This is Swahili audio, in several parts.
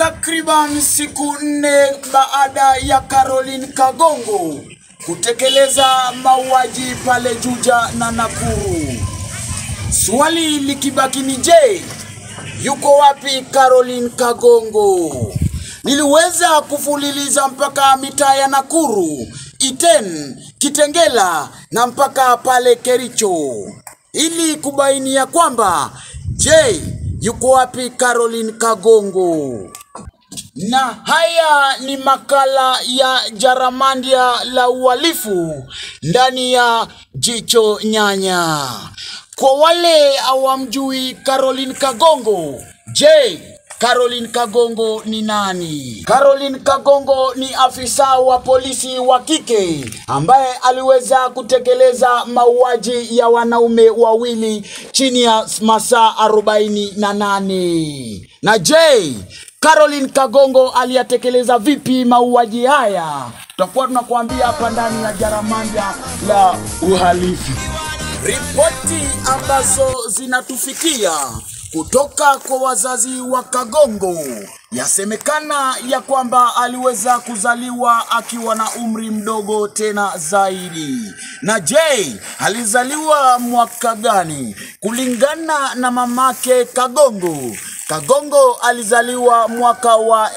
Takriban siku nne baada ya Caroline Kagongo kutekeleza mauaji pale Juja na Nakuru, swali likibaki ni je, yuko wapi Caroline Kagongo? Niliweza kufuliliza mpaka mitaa ya Nakuru, Iten, Kitengela na mpaka pale Kericho ili kubaini ya kwamba je, yuko wapi Caroline Kagongo? Na haya ni makala ya Jaramandia la uhalifu ndani ya Jicho Nyanya. Kwa wale hawamjui Caroline Kagongo, je, Caroline Kagongo ni nani? Caroline Kagongo ni afisa wa polisi wa kike ambaye aliweza kutekeleza mauaji ya wanaume wawili chini ya masaa arobaini na nane. Na je, Caroline Kagongo aliyatekeleza vipi mauaji haya? Tutakuwa tunakuambia hapa ndani ya Jaramanda la uhalifu. Ripoti ambazo zinatufikia kutoka kwa wazazi wa Kagongo yasemekana ya kwamba aliweza kuzaliwa akiwa na umri mdogo tena zaidi. Na je, alizaliwa mwaka gani? Kulingana na mamake Kagongo, Kagongo alizaliwa mwaka wa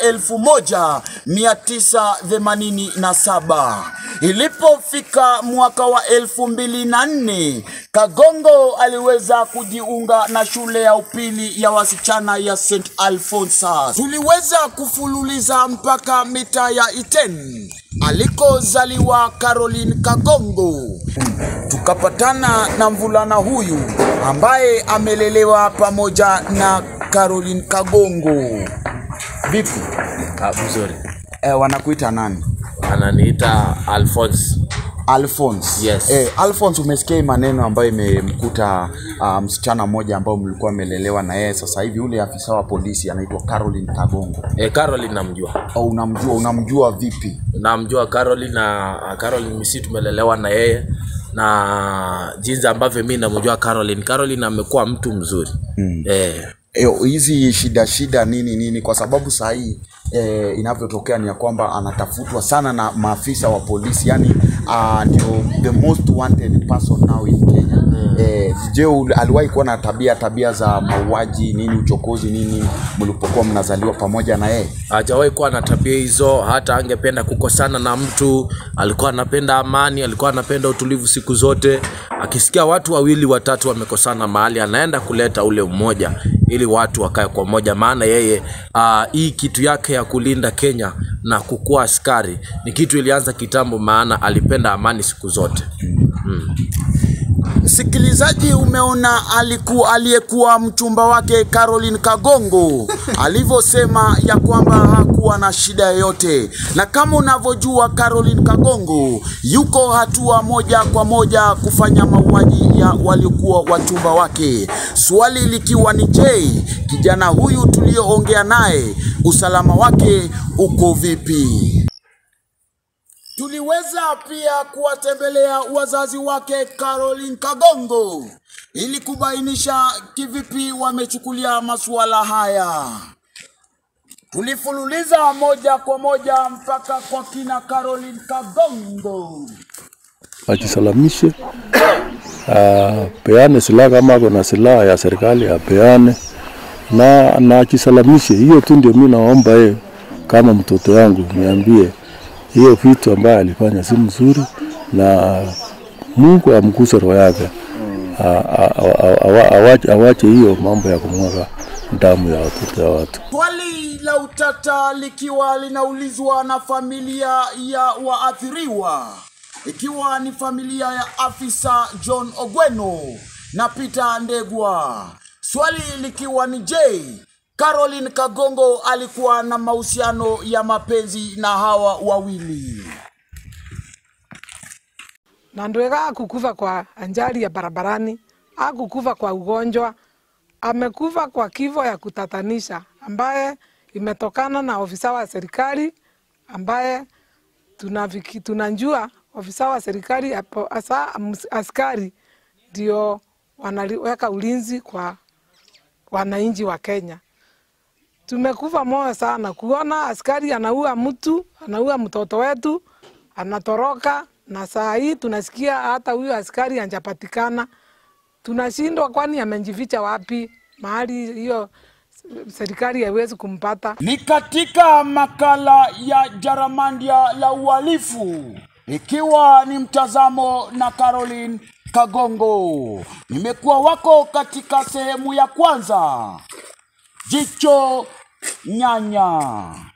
1987. Ilipofika mwaka wa 2004, Kagongo aliweza kujiunga na shule ya upili ya wasichana ya St. Alphonsus. Tuliweza kufululiza mpaka mitaa ya Iten alikozaliwa Caroline Kagongo. Tukapatana na mvulana huyu ambaye amelelewa pamoja na Caroline Kagongo. Vipi? Ah, mzuri. Eh, wanakuita nani? Ananiita Alphonse. Alphonse. Yes. Eh, Alphonse umesikia hii maneno ambayo imemkuta uh, msichana mmoja ambao mlikuwa mmelelewa na yeye sasa hivi yule afisa wa polisi anaitwa Caroline Kagongo. Eh, Caroline namjua. Au unamjua unamjua vipi? Namjua Caroline na Caroline misi tumelelewa na yeye na jinsi ambavyo mi namjua Caroline. Caroline amekuwa mtu mzuri. Mm. Eh, Eh, hizi shida shida nini nini kwa sababu saa hii eh, inavyotokea ni ya kwamba anatafutwa sana na maafisa wa polisi yani uh, ndio the most wanted person now in Kenya mm. eh, je ul- aliwahi kuwa na tabia tabia za mauaji nini uchokozi nini mlipokuwa mnazaliwa pamoja na yeye hajawahi kuwa na tabia hizo, hata angependa kukosana na mtu. Alikuwa anapenda amani, alikuwa anapenda utulivu siku zote. Akisikia watu wawili watatu wamekosana mahali, anaenda kuleta ule umoja ili watu wakae kwa moja, maana yeye uh, hii kitu yake ya kulinda Kenya na kukuwa askari ni kitu ilianza kitambo, maana alipenda amani siku zote. Msikilizaji, umeona alikuwa aliyekuwa mchumba wake Caroline Kagongo alivyosema ya kwamba hakuwa na shida yoyote, na kama unavyojua Caroline Kagongo yuko hatua moja kwa moja kufanya mauaji ya waliokuwa wachumba wake, swali likiwa ni je, kijana huyu tulioongea naye usalama wake uko vipi? Tuliweza pia kuwatembelea wazazi wake Caroline Kagongo ili kubainisha kivipi wamechukulia masuala haya. Tulifululiza moja kwa moja mpaka kwa kina Caroline Kagongo. ajisalamishe, apeane silaha kama ako na silaha ya serikali apeane na na ajisalamishe. Hiyo tu ndio mimi naomba yeye, kama mtoto yangu, niambie hiyo vitu ambayo alifanya si mzuri, na Mungu amguse roho yake, A- a- a- awa- awache awache hiyo mambo ya kumwaga damu ya watoto ya watu. Swali la utata likiwa linaulizwa na familia ya waathiriwa, ikiwa ni familia ya afisa John Ogweno na Peter Ndegwa. Swali likiwa ni je, Caroline Kagongo alikuwa na mahusiano ya mapenzi na hawa wawili? na ndwega akukufa kwa ajali ya barabarani, akukufa kwa ugonjwa, amekufa kwa kifo ya kutatanisha ambaye imetokana na ofisa wa serikali ambaye tunaviki, tunajua ofisa wa serikali hapo- hasa ms- askari ndio wanaweka ulinzi kwa wananchi wa Kenya. tumekufa moyo sana kuona askari anaua mtu, anaua mtoto wetu, anatoroka, na saa hii tunasikia hata huyo askari anjapatikana. Tunashindwa, kwani amejificha wapi? Mahali hiyo serikali haiwezi kumpata. Ni katika makala ya Jaramandia la uhalifu, ikiwa ni mtazamo na Caroline Kagongo. Nimekuwa wako katika sehemu ya kwanza, jicho nyanya.